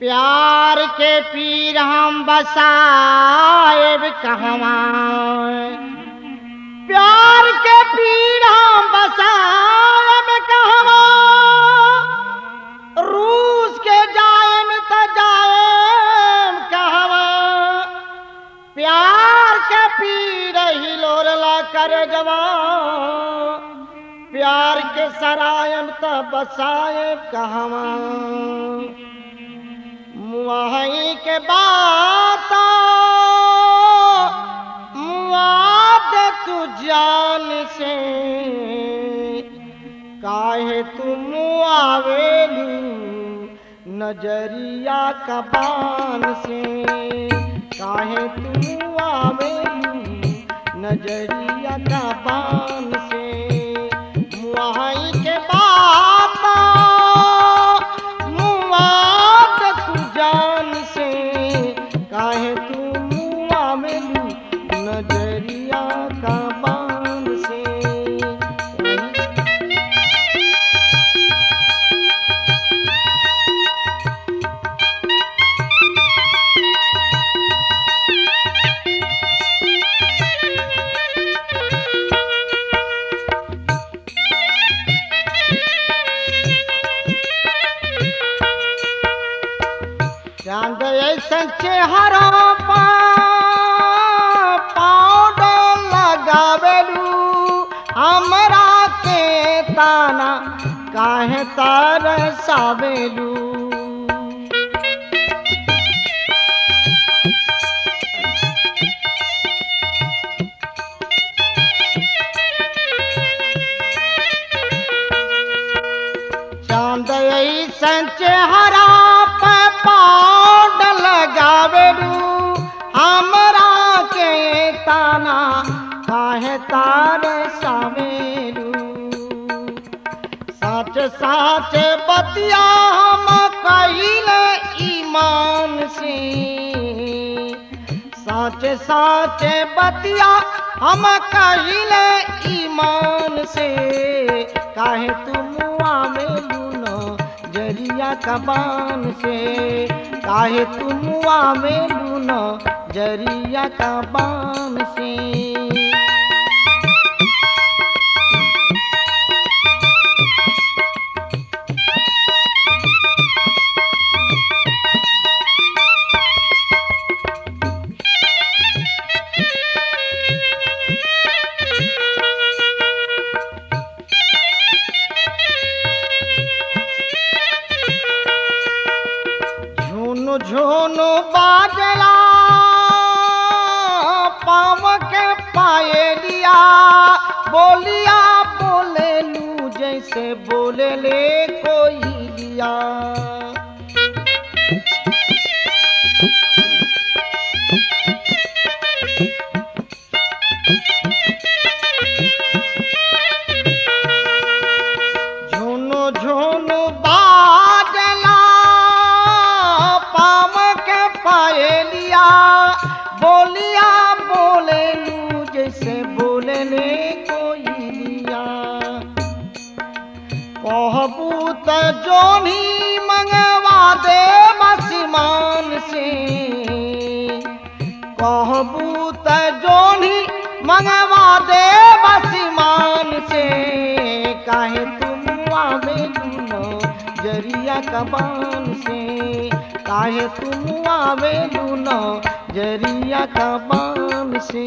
प्यार के पीर हम बसाएब कहवा प्यार के पीर हम बसाएब कहवा रूस के जाएम त जाएम कहवा प्यार के पीर हिलोरला कर जवा प्यार के सरायम त बसाएब कहवा मुआई के बात मुआद तू जान से काहे तुम आवेलू नजरिया कबान से काहे तुम आवेलू नजरिया कबान से मुआई के बात मुआद तू जान से काहे तू मुआ मेलू नजरिया का बान से चांद ऐसन चेहरा पा पाउडर लगावेलू हमरा के ताना काहे तार सावेलू चांद ऐसन चेहरा पे पाउड लगावेलू हमरा के ताना काहे तार सावेलू साच साच बतिया हम कहिले ईमान से साच साच बतिया हम कहिले ईमान से काहे तुम आवेलू न जरिया कबान से काहे तुम आवेलू न जरिया कबान से झुनु झुनु बाजला पाव के पायलिया बोलिया बोले लू जैसे बोले ले कोई लिया झुनु झुनु बाजला पाम के पायलिया बोलिया बोले लू जैसे बोले ले कोई लिया कहबू त जोनी मंगवा दे मसीमान से कहबू त जोनी मंगवा दे बसीमान से काहे तुम आवेलू न जरिया कबान से काहे तुम आवेलू न जरिया कबान से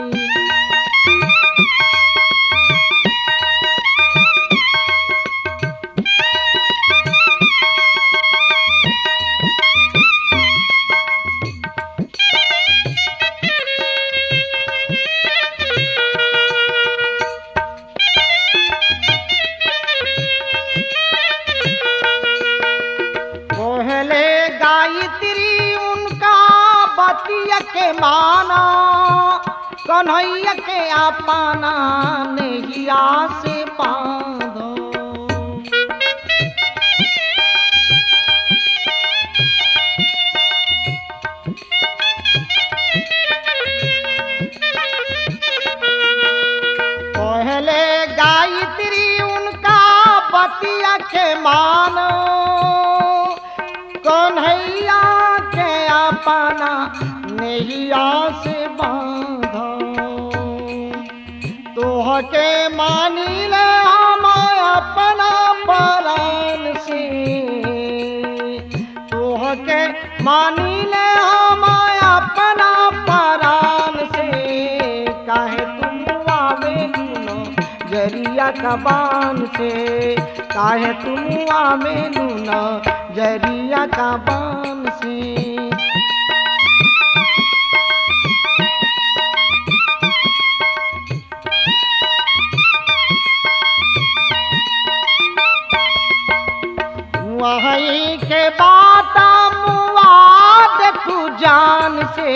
पहले गायत्री उनका बतिया के माना कन्हैया के अपना नैया से बांधो पहले गायत्री उनका बतिया के मानो कन्हैया पाना नैया से बांधा तोहके मानी ले हम अपना परान से तोहके मानी ले हम अपना परान से काहे तुम आवे लूनो जरिया कबान से काहे तुम आवे लूनो जरिया कबान से वहीं के बात मुआद तू जान से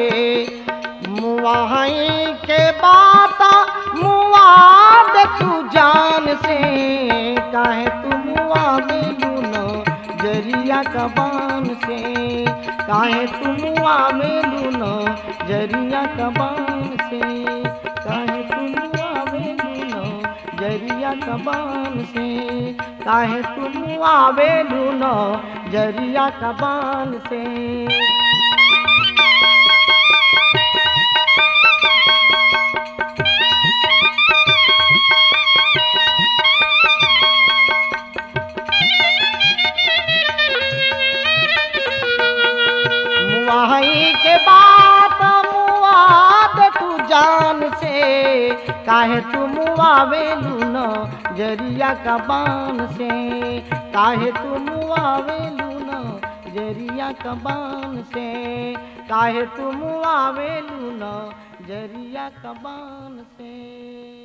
वहीं के बात मुआद तू जान से काहे तू मुआ में लूनो जरिया कबान से काहे तू मुआ में लूनो जरिया कबान से काहे तू मुआ में लूनो जरिया कबान से काहे तुम आवे लूनो जरिया कबान से मुआई के बात मुआद तू जान से काहे तू मुआवे लूनो जरिया कबान से काहे तू मुआवे लूनो जरिया कबान से काहे तू मुआवे लूनो जरिया कबान से